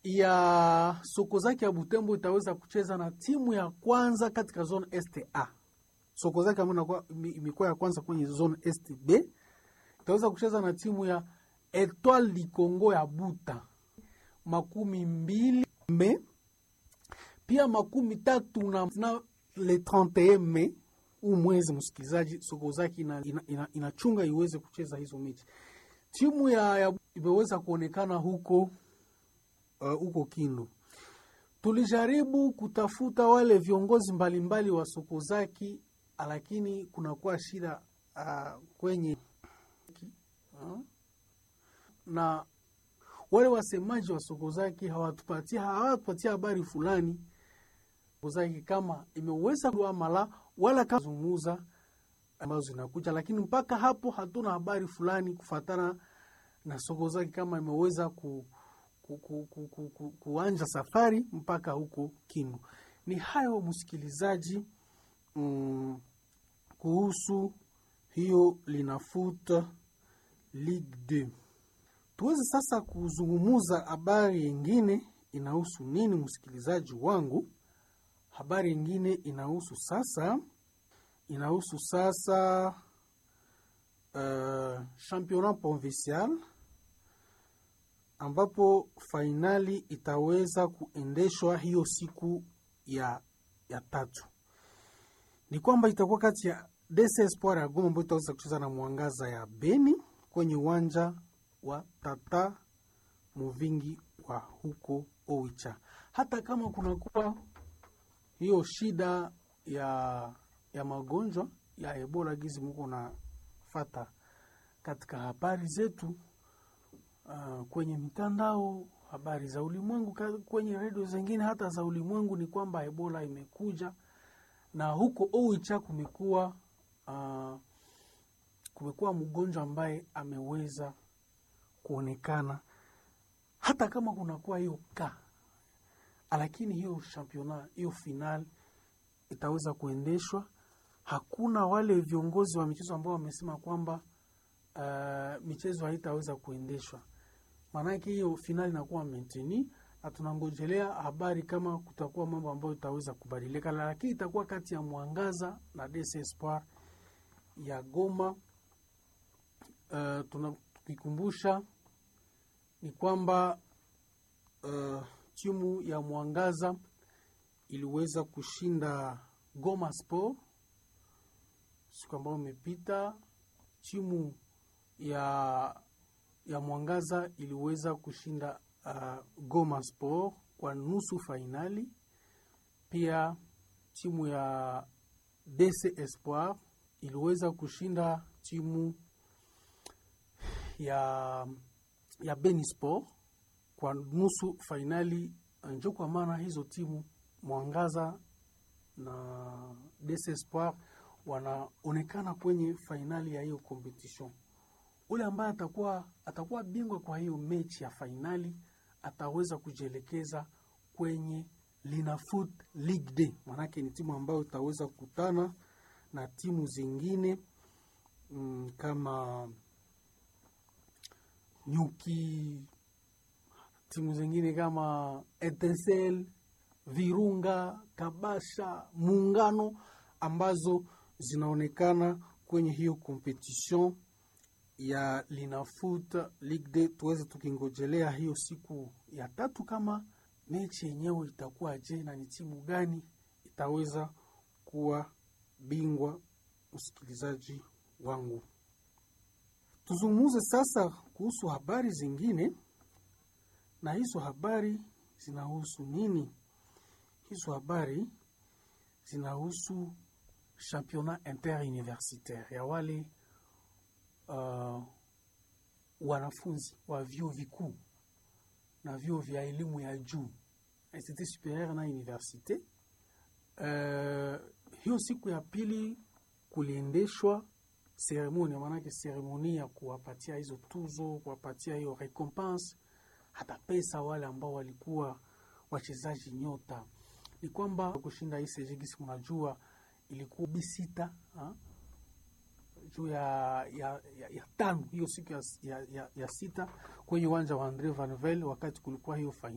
ya Sokozaki ya Butembo itaweza kucheza na timu ya kwanza katika zone STA. Sokozaki ambayo imekuwa ya kwanza kwenye zone STB itaweza kucheza na timu ya Etoile du Congo ya Buta makumi mbili me pia makumi tatu na, na le 31 me huu mwezi msikilizaji, Sokozaki inachunga ina, ina, ina iweze kucheza hizo mechi. Timu ya, ya imeweza kuonekana huko uh, huko Kindu. Tulijaribu kutafuta wale viongozi mbalimbali wa Sokozaki, lakini kunakuwa shida uh, kwenye uh, na wale wasemaji wa Sokozaki hawatupatia hawatupatia habari fulani Sokozaki kama imeweza kuamala wala kama zungumuza ambazo zinakuja, lakini mpaka hapo hatuna habari fulani kufatana na Sokozaki kama imeweza ku, ku, ku, ku, ku, ku, kuanja safari mpaka huko Kindu. Ni hayo msikilizaji, mm, kuhusu hiyo linafuta Ligue 2. Tuweze sasa kuzungumuza habari yengine inahusu nini, msikilizaji wangu? Habari yengine inahusu sasa inahusu sasa uh, championnat provincial ambapo fainali itaweza kuendeshwa hiyo siku ya, ya tatu. Ni kwamba itakuwa kati ya DC Espoir ya Goma ambayo itaweza kucheza na Mwangaza ya Beni kwenye uwanja wa Tata Muvingi wa huko Oicha. Hata kama kunakuwa hiyo shida ya ya magonjwa ya Ebola gizi muko na fata katika habari zetu uh, kwenye mitandao, habari za ulimwengu, kwenye redio zingine hata za ulimwengu, ni kwamba Ebola imekuja na huko Oicha kumekuwa uh, kumekuwa mgonjwa ambaye ameweza kuonekana, hata kama kunakuwa hiyo ka, lakini hiyo championnat hiyo final itaweza kuendeshwa. Hakuna wale viongozi wa michezo ambao wamesema kwamba uh, michezo haitaweza kuendeshwa, maanake hiyo finali inakuwa menteni, na tunangojelea habari kama kutakuwa mambo ambayo itaweza kubadilika, lakini itakuwa kati ya Mwangaza na DC Espoir ya Goma. Uh, tunakikumbusha ni kwamba uh, timu ya Mwangaza iliweza kushinda Goma Sport siku ambayo imepita. Timu ya ya Mwangaza iliweza kushinda uh, Goma Sport kwa nusu fainali. Pia timu ya DC Espoir iliweza kushinda timu ya ya Beni Sport kwa nusu fainali. Njo kwa maana hizo timu Mwangaza na DC Espoir wanaonekana kwenye fainali ya hiyo competition. Ule ambaye atakuwa atakuwa bingwa kwa hiyo mechi ya fainali ataweza kujielekeza kwenye Linafoot League Day, manake ni timu ambayo itaweza kukutana na timu zingine mm, kama Nyuki, timu zingine kama Etincelle, Virunga, Kabasha, Muungano ambazo zinaonekana kwenye hiyo competition ya Linafoot League Day. Tuweze tukingojelea hiyo siku ya tatu kama mechi yenyewe itakuwa je, na ni timu gani itaweza kuwa bingwa. Msikilizaji wangu, tuzungumuze sasa kuhusu habari zingine, na hizo habari zinahusu nini? Hizo habari zinahusu championnat interuniversitaire ya wale uh, wanafunzi wa vyuo vikuu na vyuo vya elimu ya juu institut superieur na universite. Uh, hiyo siku ya pili kuliendeshwa seremoni, maanake seremoni ya kuwapatia hizo tuzo, kuwapatia hiyo recompense, hata pesa wale ambao walikuwa wachezaji nyota. Ni kwamba kushinda hii sejigisi, mnajua ilikuwa bisita ha? juu ya, ya, ya, ya tano hiyo siku ya, ya, ya, ya sita kwenye uwanja wa Andre Vanvel wakati kulikuwa hiyo fainali.